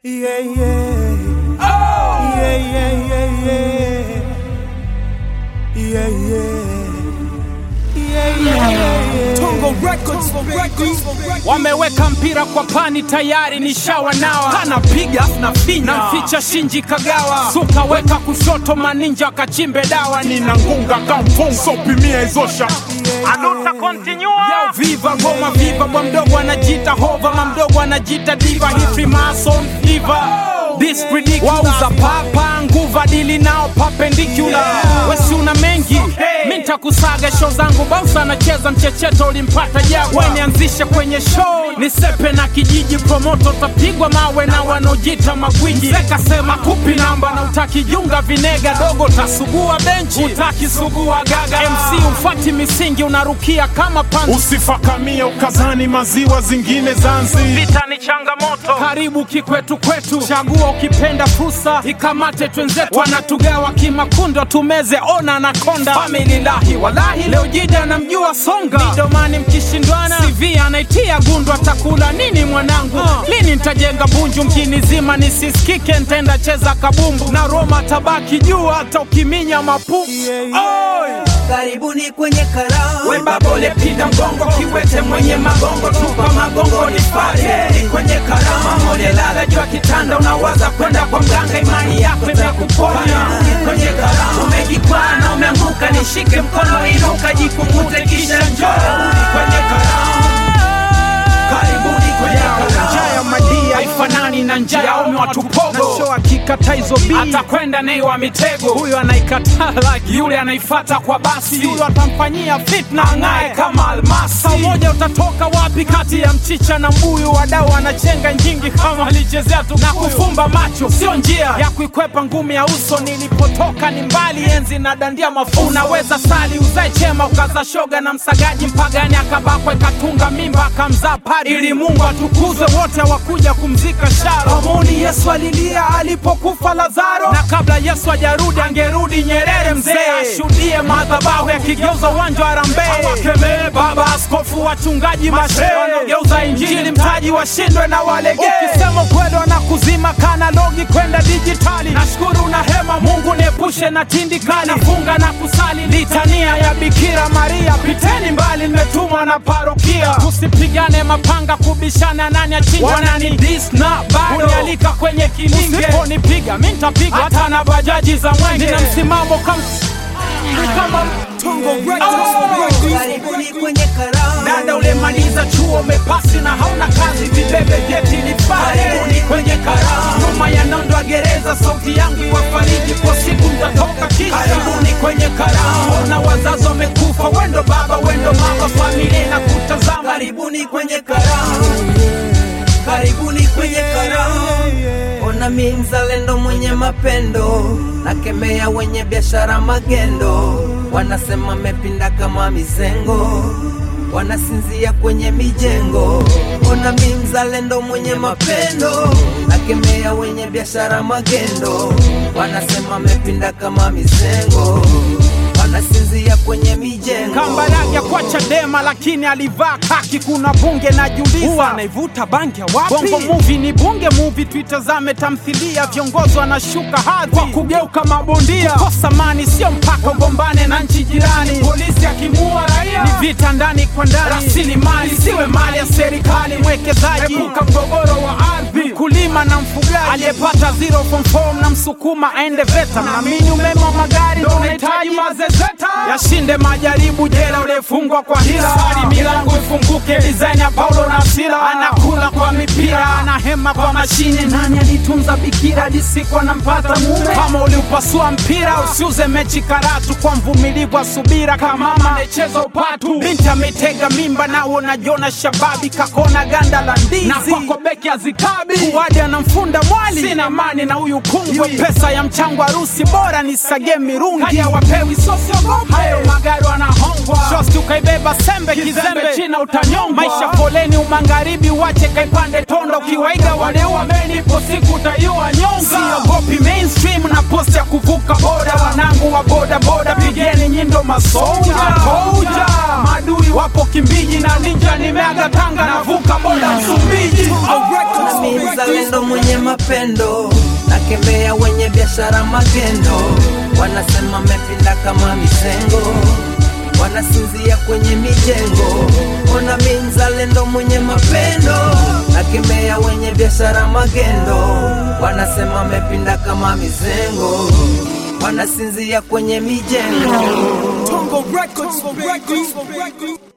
Yeah, yeah. Oh! Yeah, yeah, yeah, yeah. Yeah, yeah. Yeah, yeah, yeah. Tongo Records, Records. Wameweka mpira kwa pani tayari nishawa nawa anapiga na finya namficha Shinji Kagawa suka weka kushoto maninja kachimbe dawa nina ngunga kamfunga sopimia izosha aluta continua Yo, viva ngoma viva bwa mdogo anajita hova ma mdogo anajita diva hi Freemason diva This ridiculous wauza papa nguva dili nao perpendicular wesi una mengi okay. mi ntakusaga show zangu bausa anacheza mchecheto ulimpata jagwa nianzishe kwenye show nisepe na kijiji promoto tapigwa mawe na wanaojita magwiji sekasema kupi namba na utakijunga vinega dogo tasugua benchi utakisugua gaga mc ufati misingi unarukia kama panzi usifakamia ukazani maziwa zingine zanzi vita ni changamoto karibu kikwetu kwetu chagua ukipenda fursa ikamate twenzetu wanatugawa kimakundo tumeze ona na konda famililahi walahi leo jida namjua songa midomani mkishindwana cv anaitia gundu atakula nini mwanangu uh. lini ntajenga bunju mjini zima nisisikike ntenda cheza kabumbu na roma tabaki juu hata ukiminya mapu Yeah, yeah. Oi! karibuni kwenye karamu webabole pinda mgongo kiwete mwenye magongo tupa magongo nipate ni kwenye karama molelala jua kitanda unawaza kwenda kwa mganga imani yako imekuponya Ni kwenye karama umejikwaa na umeanguka nishike mkono inuka jikungute kisha njoo Ni kwenye karama karibuni kwenye karama njaa ya madia haifanani na njaa ya ume watupogo nasho akikata hizo bii atakwenda nei wa mitego huyo anaikataa like yule anaifata kwa basi yule atamfanyia fitna ang'ae kama almasi Saa moja utatoka wapi kati ya mchicha na mbuyu wadau wanachenga nyingi kama alichezea tu na kufumba macho sio njia ya kuikwepa ngumi ya uso nilipotoka ni mbali enzi na dandia mafu unaweza sali uzae chema ukaza shoga na msagaji mpagani akabakwa ikatunga mimba akamzaa pari ili mungu atukuzwe wote wakuja kumzika sharo amoni yesu alilia alipokufa lazaro na kabla yesu ajarudi angerudi nyerere mzee ashuhudie madhabahu yakigeuza uwanja wa rambe awakemee baba askofu wachungaji mashe wanaogeuza injili mtaji washindwe na walegee ukisema ukweli wanakuzima kanalogi kwenda dijitali nashukuru na hema mungu niepushe na tindikali nafunga na kusali litania ya bikira maria piteni mbali nimetumwa na parokia tusipigane mapanga kubishana nani achinja wanani dis na bado unialika kwenye kilinge usiponipiga mi ntapiga hata na bajaji za mwenge nina msimamo kama kama Tongo Records, karibuni kwenye karamu dada ulemaliza chuo umepasi na hauna kazi vibebe vyeti ni pale kwenye karamu nyuma ya nondo ya gereza sauti yangu iwafariji kwa siku mtatoka kisha karibuni kwenye karamu na wazazi wamekufa wendo baba wendo mama familia na kutazama karibuni kwenye karamu karibuni kwenye karamu ona mi mzalendo mwenye mapendo nakemea wenye biashara magendo wanasema mepinda kama mizengo wanasinzia kwenye mijengo ona mi mzalendo mwenye mapendo nakemea wenye biashara magendo wanasema mepinda kama mizengo wanasinzia kwenye mijengo kambarage kwa Chadema lakini alivaa kaki. Kuna bunge najiuliza, huwa anaivuta bangi ya wapi? Bongo movie ni bunge movie, tuitazame tamthilia. Viongozi wanashuka hadhi kwa kugeuka mabondia. Kukosa mani sio mpaka ugombane na nchi jirani. Polisi akimua raia ni vita ndani kwa ndani. Rasilimali siwe mali ya serikali. Mwekezaji epuka mgogoro wa ardhi. Mkulima na mfugaji aliyepata zero form form na msukuma aende VETA. Naamini umeme wa magari ndio unahitaji mazezeta yashinde majaribu jela uliyefungwa kwa hila sari milango ifunguke design ya Paulo na Sila anakula kwa mipira anahema kwa mashine nani alitunza bikira hadi siku anampata mume kama uliupasua mpira usiuze mechi karatu kwa mvumilivu wa subira kama mama anayecheza upatu binti ametega mimba na unajiona shababi kakona ganda la ndizi na kwako beki azikabi kuwadi anamfunda mwali sina mani na huyu kungwe pesa ya mchango harusi bora nisage mirungi haya wapewi sosiogopa hayo magari wanahongwa shosti ukaibeba sembe kizembe china utanyongwa maisha foleni umangaribi wache kaipande tonda ukiwaiga waleua meni ipo siku utaiua nyonga siogopi mainstream na post ya kuvuka boda wanangu wanangu wa boda boda, pigeni nyindo masoja koja. Madui wapo Kimbiji na ninja, nimeaga Tanga navuka boda Msumbiji. na mi mzalendo mwenye mapendo nakemea wenye biashara magendo wanasema mepinda kama misengo wanasinzia kwenye mijengo ona mi mzalendo mwenye mapendo nakemea wenye biashara magendo wanasema mepinda kama mizengo wanasinzia kwenye mijengo Tongo Records, Tongo Records.